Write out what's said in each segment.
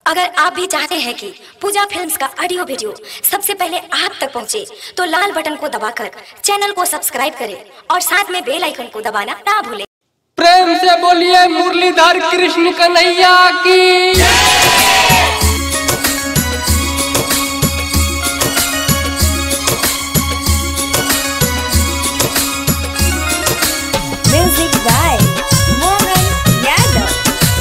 अगर आप भी चाहते हैं कि पूजा फिल्म्स का ऑडियो वीडियो सबसे पहले आप तक पहुंचे, तो लाल बटन को दबाकर चैनल को सब्सक्राइब करें और साथ में बेल आइकन को दबाना ना भूलें प्रेम से बोलिए मुरलीधर कृष्ण कन्हैया की म्यूजिक बाय मोहन यादव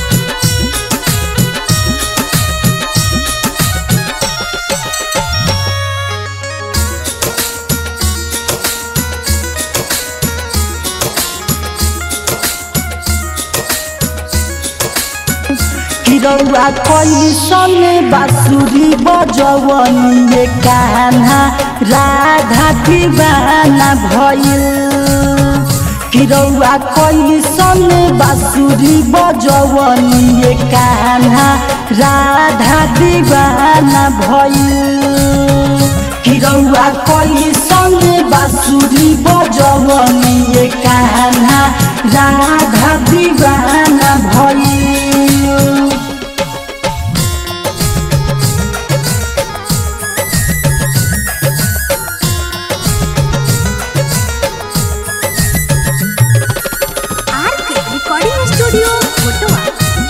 किरौआ कैसन बाँसुरी बजवनिए कान्हा राधा दीवाना भइल किरौआ कैसन बाँसुरी बजवनिए कान्हा राधा दीवाना भइल किरौआ कैसन बाँसुरी बजवनिए कान्हा राधा दीवाना भइल आरके रिकॉर्डिंग स्टूडियो फोटोआ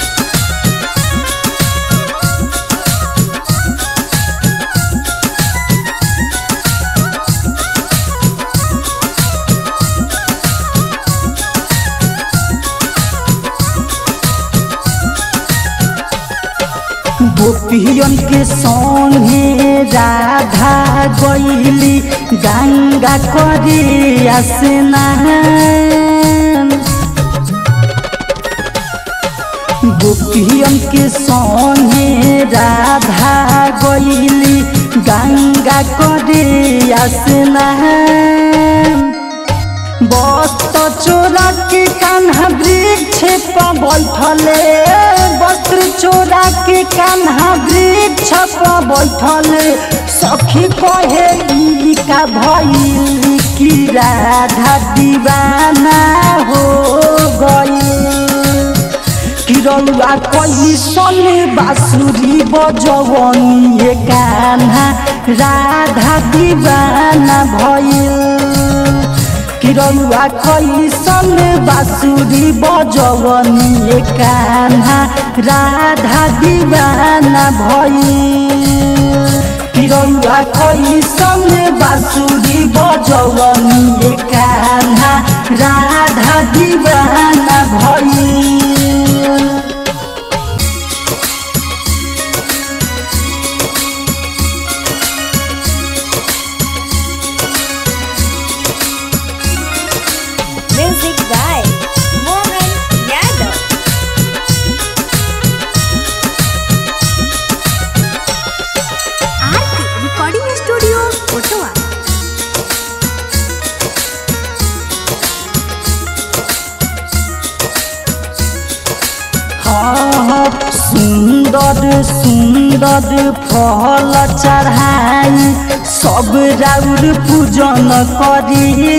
गोपियन के संगे राधा गईली गंगा करे स्नान गोपियन के संगे राधा गईली गंगा करे स्नान वस्त्र चोरा के कान्हा वृक्ष पर बैठले वस्त्र चोरा के कान्हा वृक्ष पर बैठले सखी कहे ई का भइल की राधा दीवाना हो गई किरौआ कैसन बाँसुरी बजवनिए कान्हा राधा दीवाना भइल किरौआ कैसन बाँसुरी बजवनिए कान्हा राधा दीवाना भइल किरौआ कैसन बाँसुरी बजवनिए कान्हा राधा दीवाना भइल music by Mohan Yadav RK recording studio फोटोआ हाँ, सुन्दर सुन्दर फल चढ़ाई सब राउर पूजन करी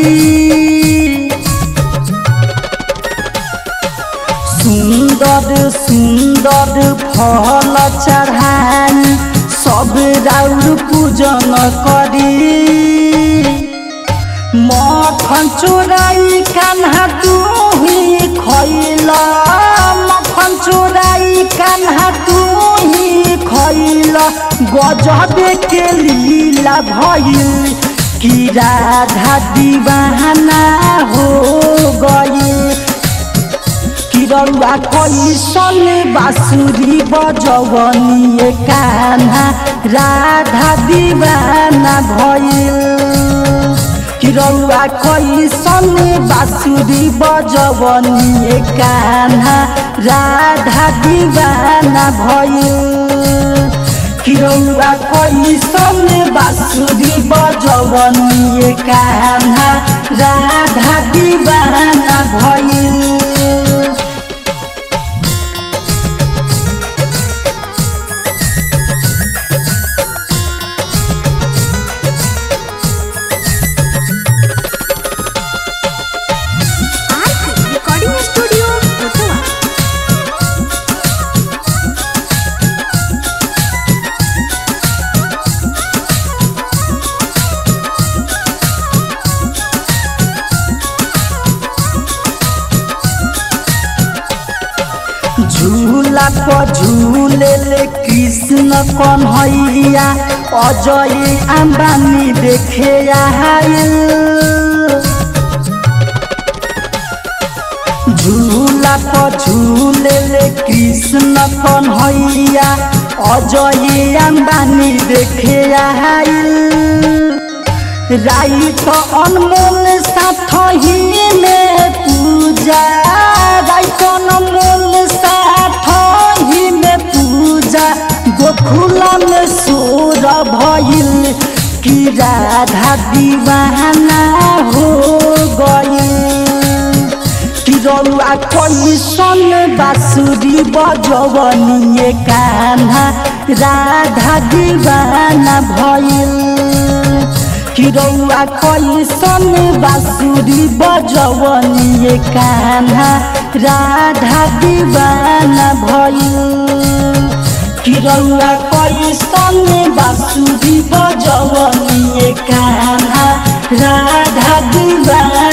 सुन्दर सुन्दर फल चढ़ाई सब राउर पूजन करी मखन चोराई कान्हा तू ही खैला मखन चोराई कान्हा तू ही खैला गजबे के लीला भइल कि राधा दीवाना हो गई किरौआ कैसन बाँसुरी बजवनिए कान्हा राधा दीवाना भइल किरौआ कैसन बाँसुरी बजवनिए कान्हा राधा दीवाना भइल किरौआ कैसन बाँसुरी बजवनिए कान्हा राधा दीवाना भइल आरके रिकॉर्डिंग स्टूडियो फोटोआ पर झूले ले कृष्ण कन्हैया अजय अंबानी देखे आयल झूला पर झूले ले कृष्ण कन्हैया अजय अंबानी देखे आयल राई तो अनमोल साथ ही में पूजा राई तो अनमोल साथ ही में पूजा गोकुला में सोर भइल कि राधा दीवाना हो गइल कि रउआ कैसन बाँसुरी बजवनिए कान्हा राधा दीवाना भइल कि रउआ कैसन बाँसुरी बजवनिए कान्हा राधा दीवाना भइल कि रउआ कैसन बाँसुरी बजवनिए कान्हा राधा दीवाना